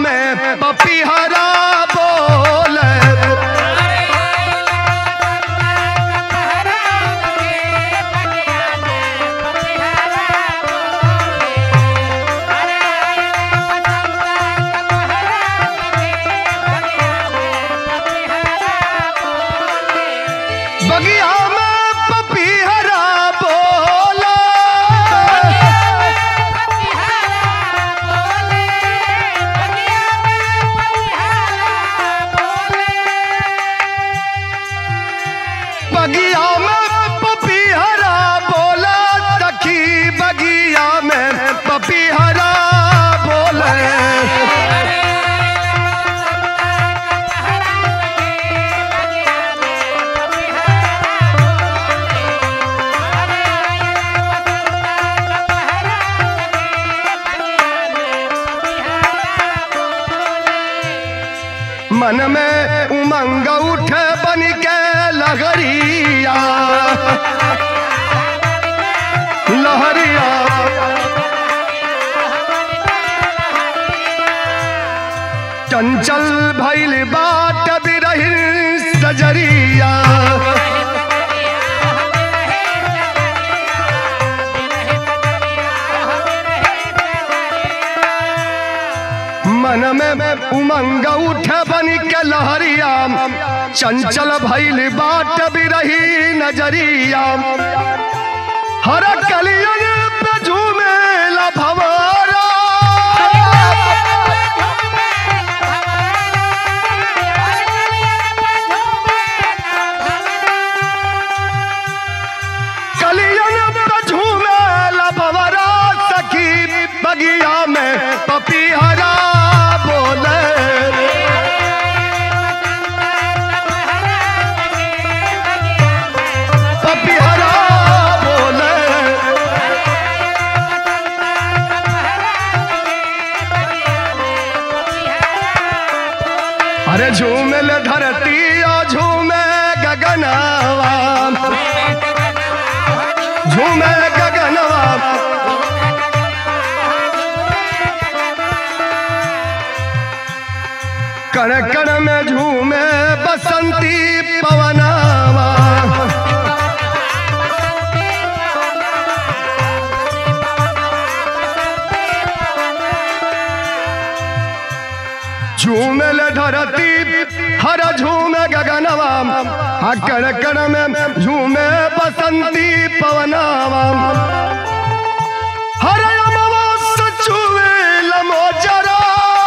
में पपीहरा बोले बगिया में पपीहरा बोले बगिया में पपीहरा बोला तखी बगिया में पपीहरा बोले मन में उमंग उठे बन के लहरिया लहरिया चंचल भैल बाट बिरही सजरिया मन में उमंग उठे बन के लहरिया चंचल भैल बाट बिरही नजरिया हर कलियन पे झूमे भवारा कलियन पे झूमे भवरा सखी बगिया में पपीहरा बोले पपीहरा बोले अरे झूमल धरती और झूमे गगनवा झूमे गगनवा कण कण में झूमे बसंती पवनवा झूमल धरती हर झूमे गगनवा आ कण कण में झूमे बसंती पवनवा हर अमावस चुवे लमोजरा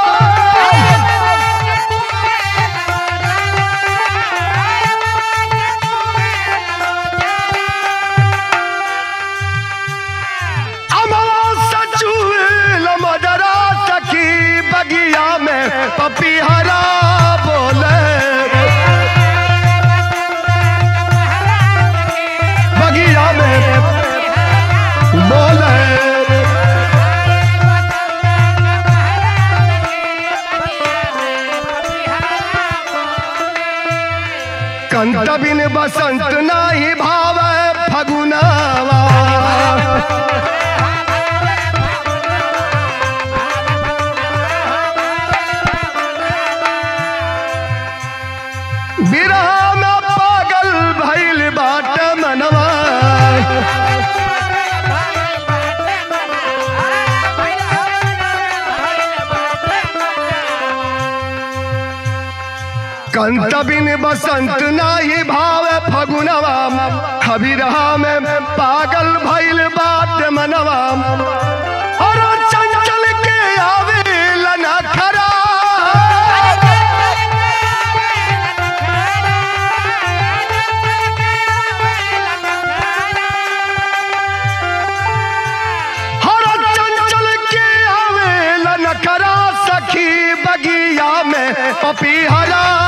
अमावस चुवे लमोजरा सखी बगिया में पपीहरा बोले बगिया में बोले कंत बिन बसंत नाही भाव फगुनावा बिरहा में पागल भइल बाट मनवा कंत बिन बसंत नाही भाव फगुनवा हबिरहा में पागल भइल बाट मनवा और चंचल के आवे लना खरा हर चंचल के आवे लना खरा सखी बगिया में पपीहरा